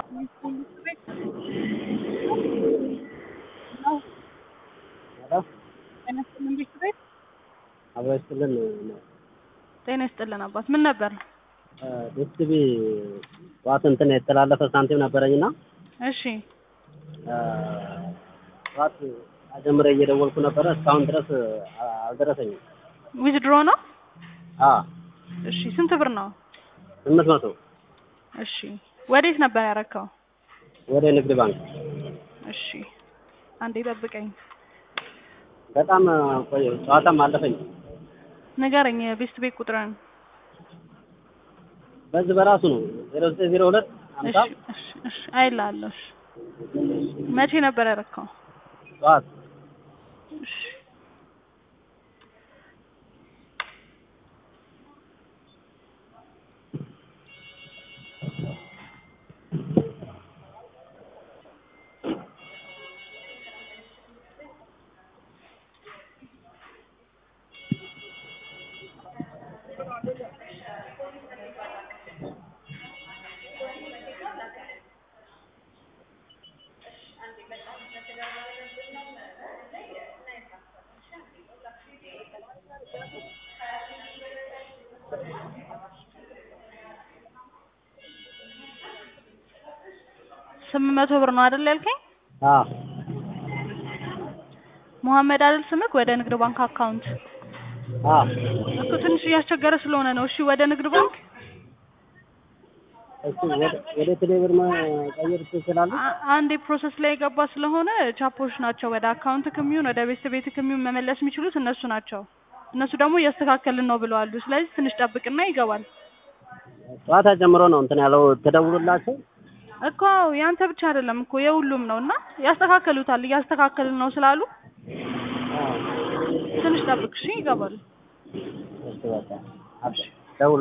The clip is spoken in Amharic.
ጤና ይስጥልን ቤት ቤት አብሮ ይስጥልን ጤና ይስጥልን አባት ምን ነበር? ዲስቲቪ ጠዋት እንትን የተላለፈ ሳንቲም ነበረኝና እሺ ጠዋት ጀምሬ እየደወልኩ ነበረ እስካሁን ድረስ አልደረሰኝም። ዊዝድሮ ነው? አ እሺ ስንት ብር ነው? ስምንት መቶ እሺ ወዴት ነበር ያረካው? ወደ ንግድ ባንክ እሺ አንዴ ጠብቀኝ። በጣም ቆየ። ጨዋታም አለፈኝ። ንገረኝ የቤስት ቤት ቁጥርን። በዚህ በራሱ ነው ዜሮ ዘጠኝ ዜሮ ሁለት እሺ ሀምሳ እሺ እሺ አይልሃለሁ። እሺ መቼ ነበር ያረካው? ጠዋት እሺ ስምንት መቶ ብር ነው አይደል ያልከኝ? አ መሐመድ አይደል ስምክ? ወደ ንግድ ባንክ አካውንት አ እኮ ትንሽ እያስቸገረ ስለሆነ ነው። እሺ ወደ ንግድ ባንክ እሱ ወደ ወደ ቴሌብር መቀየር ትችላለህ? አ- አንዴ ፕሮሰስ ላይ የገባ ስለሆነ ቻፖች ናቸው ወደ አካውንት ከሚሆን ወደ ቤት ቤት ከሚሆን መመለስ የሚችሉት እነሱ ናቸው። እነሱ ደግሞ እያስተካከልን ነው ብለዋል። ስለዚህ ትንሽ ጠብቅና ይገባል ጠዋት ጀምሮ ነው እንትን ያለው ተደውሎላቸው እኮ ያንተ ብቻ አይደለም እኮ የሁሉም ነው እና ያስተካከሉታል። እያስተካከልን ነው ስላሉ አ ትንሽ ጠብቅ እሺ፣ ይገባል። እሺ በቃ አብሽር